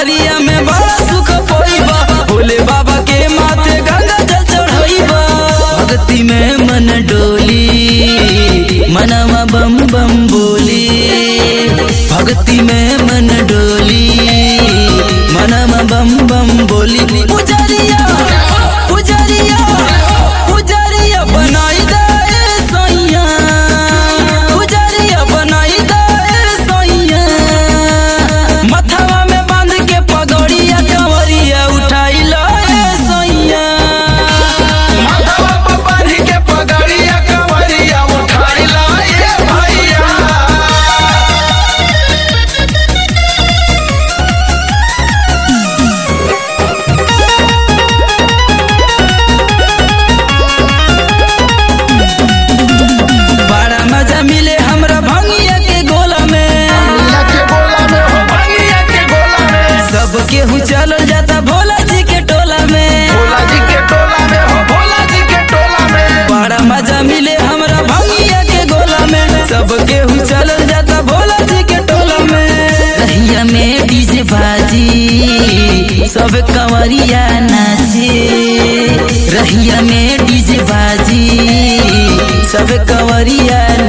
कंवरिया में बड़ा सुख पोइबा भोले बाबा के माथे गंगा जल चढ़ाइबा भक्ति में मन डोली मनवा बम बम बोली भक्ति में मन डोली मनवा बम बम बोली पुजरिया पुजरिया पुजरिया बनाई दे सैया पुजरिया बनाई दे सैया मथवा में बांध के पगड़िया कंवरिया उठाई लो सैया माथवा पर बांध के पगड़िया कंवरिया उठाई लाए भैया बड़ा मजा मिले हमरा भंगिया के गोला में भैया के गोला में हो भैया के गोला में सब केहू चलल जाता भोला जी के टोला में भोला जी के टोला में हो भोला जी के टोला में बड़ा मजा मिले हमरा भंगिया के गोला में सब केहू चलल जाता भोला जी के टोला में रहिया में डीजे बाजी सब कंवरिया नाचे रहिया में डीजे बाजी सब कंवरिया